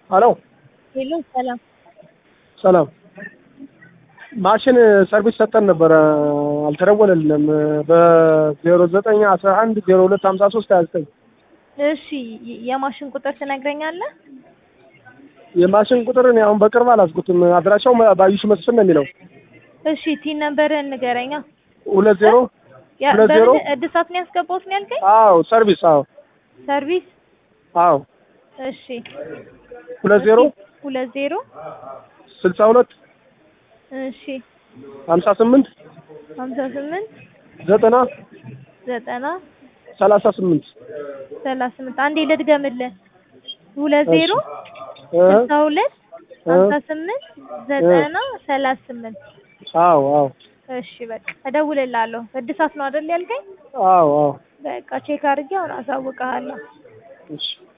ሄሎ ሄሎ ሰላም ሰላም ማሽን ሰርቪስ ሰጠን ነበረ አልተደወለልንም በዜሮ ዘጠኝ አስራ አንድ ዜሮ ሁለት ሀምሳ ሶስት ሀያ ዘጠኝ እሺ የ- የማሽን ቁጥር ትነግረኛለህ የማሽን ቁጥር እኔ አሁን በቅርብ አላስኩትም አድራሻው ባዩሽ መስፍን ነው የሚለው እሺ ቲን ነምበርህን ንገረኛ ሁለት ዜሮ ያ- ሁለት ዜሮ በምን እድሳት ነው ያስገባሁት ነው ያልከኝ አዎ ሰርቪስ አዎ ሰርቪስ አዎ እሺ ሁለት ዜሮ ሁለት ዜሮ ስልሳ ሁለት እሺ ሀምሳ ስምንት ሀምሳ ስምንት ዘጠና ዘጠና ሰላሳ ስምንት ሰላሳ ስምንት አንዴ ልድገምልህ ሁለት ዜሮ እ ስልሳ ሁለት ሀምሳ ስምንት ዘጠና ሰላሳ ስምንት አዎ አዎ እሺ በቃ እደውልልሃለሁ እድሳት ነው አይደል ያልከኝ አዎ አዎ በቃ ቼክ አድርጌ አሁን አሳውቅሃለሁ እሺ